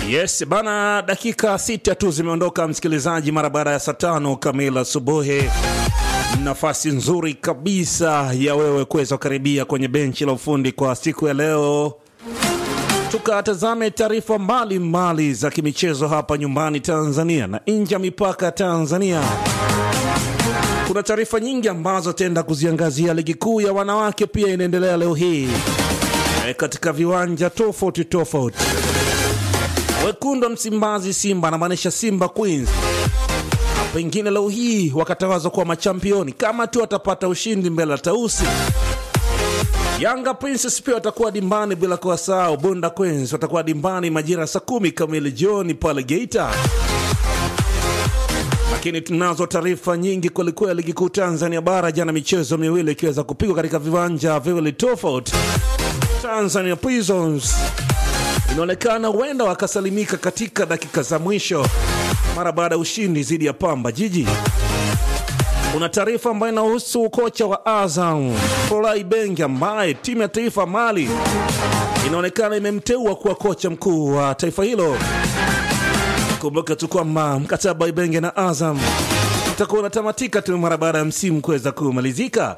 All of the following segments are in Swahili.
Yes bana, dakika sita tu zimeondoka msikilizaji, mara baada ya saa tano kamili asubuhi. Nafasi nzuri kabisa ya wewe kuweza kukaribia kwenye benchi la ufundi kwa siku ya leo, tukatazame taarifa mbalimbali za kimichezo hapa nyumbani Tanzania na nje ya mipaka ya Tanzania. Kuna taarifa nyingi ambazo tenda kuziangazia. Ligi kuu ya wanawake pia inaendelea leo hii e, katika viwanja tofauti tofauti. Wekundu wa Msimbazi Simba anamaanisha Simba Queens pengine leo hii wakatawazwa kuwa machampioni kama tu watapata ushindi mbele ya Tausi. Yanga Princess pia watakuwa dimbani, bila kuwasahau Bunda Queens watakuwa dimbani majira saa kumi kamili jioni pale Geita. Lakini tunazo taarifa nyingi kwelikweli. Ligi kuu Tanzania Bara, jana michezo miwili ikiweza kupigwa katika viwanja viwili tofauti. Tanzania Prisons inaonekana huenda wakasalimika katika dakika za mwisho mara baada ya ushindi dhidi ya Pamba Jiji. Kuna taarifa ambayo inahusu kocha wa Azam Folai Bengi ambaye timu ya taifa Mali inaonekana imemteua kuwa kocha mkuu wa taifa hilo. Kumbuka tu kwamba mkataba wa Ibenge na Azam utakuwa unatamatika tu mara baada ya msimu kuweza kumalizika.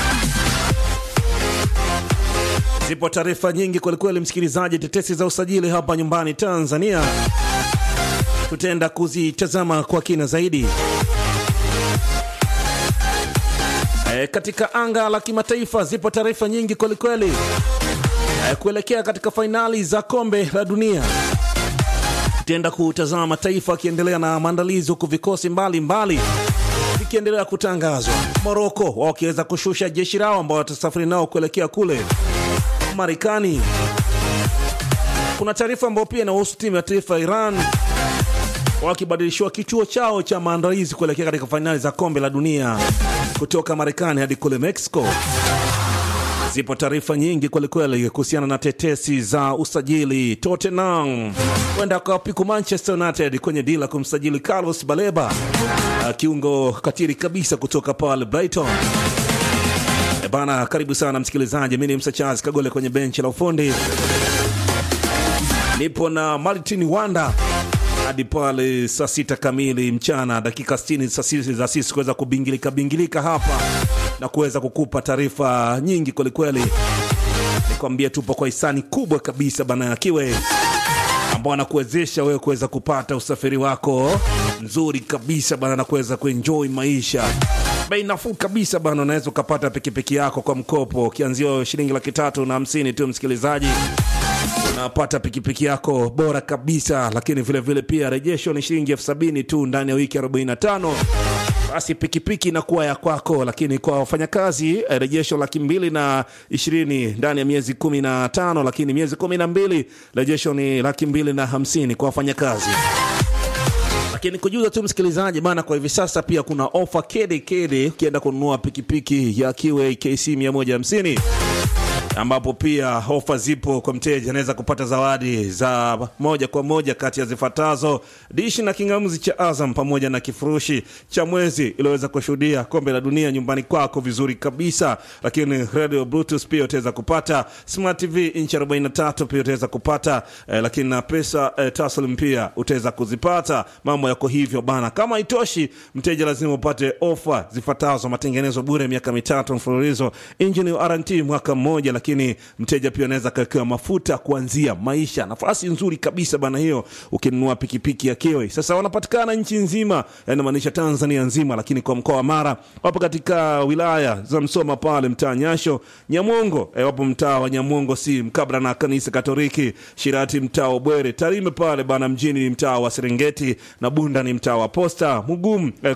Zipo taarifa nyingi kwelikweli, msikilizaji, tetesi za usajili hapa nyumbani Tanzania tutaenda kuzitazama kwa kina zaidi. E, katika anga la kimataifa zipo taarifa nyingi kwelikweli e, kuelekea katika fainali za kombe la dunia tutaenda kutazama mataifa akiendelea na maandalizi, huku vikosi mbalimbali vikiendelea kutangazwa. Moroko wao wakiweza kushusha jeshi lao ambao watasafiri nao kuelekea kule Marekani. Kuna taarifa ambayo pia inahusu timu ya taifa ya Iran wakibadilishiwa kituo chao cha maandalizi kuelekea katika fainali za kombe la dunia kutoka Marekani hadi kule Mexico. Zipo taarifa nyingi kwelikweli kuhusiana na tetesi za usajili. Tottenham kwenda kawapiku Manchester United kwenye dila kumsajili Carlos Baleba, kiungo katiri kabisa kutoka pale Brighton. E bana, karibu sana msikilizaji, mi ni Msa Charles Kagole kwenye benchi la ufundi, nipo na Martin Wanda hadi pale saa sita kamili mchana, dakika 60 za sisi kuweza kubingilika bingilika hapa na kuweza kukupa taarifa nyingi kwelikweli. Nikwambia tupo kwa hisani kubwa kabisa bana ya Kiwe ambao anakuwezesha wewe kuweza kupata usafiri wako nzuri kabisa bana na kuweza kuenjoy maisha bei nafuu kabisa bana. Unaweza ukapata pikipiki yako kwa mkopo ukianzia shilingi laki tatu na hamsini tu, msikilizaji unapata pikipiki yako bora kabisa, lakini vilevile vile pia rejesho ni shilingi elfu sabini tu ndani ya wiki 45. Basi pikipiki inakuwa ya kwako, lakini kwa wafanyakazi rejesho laki mbili na ishirini ndani ya miezi kumi na tano, lakini miezi kumi na mbili rejesho ni laki mbili na hamsini kwa wafanyakazi lakini kujuza tu msikilizaji bana, kwa hivi sasa pia kuna ofa kede kede ukienda kununua pikipiki ya Kiwe KC 150 ambapo pia ofa zipo kwa mteja, anaweza kupata zawadi za moja kwa moja kati ya zifuatazo: dishi na kingamuzi cha Azam pamoja na kifurushi cha mwezi iliweza kushuhudia kombe la dunia nyumbani kwako vizuri kabisa. Lakini radio bluetooth pia utaweza kupata, smart tv inchi 43 pia utaweza kupata eh, lakini na pesa eh, taslim pia utaweza kuzipata. Mambo yako hivyo bana. Kama itoshi, mteja lazima upate ofa zifuatazo: matengenezo bure miaka mitatu mfululizo, engine warranty mwaka mmoja lakini mteja pia anaweza kawekewa mafuta kuanzia maisha. Nafasi nzuri kabisa bana hiyo, ukinunua pikipiki ya Kiwe. Sasa wanapatikana nchi nzima, inamaanisha Tanzania nzima, lakini kwa mkoa wa Mara wapo katika wilaya za Msoma pale mtaa Nyasho, Nyamongo e, wapo mtaa wa Nyamongo si mkabla na kanisa Katoliki, Shirati mtaa wa Bwere, Tarime pale bana mjini ni mtaa wa Serengeti na Bunda ni mtaa wa Posta, Mugumu e,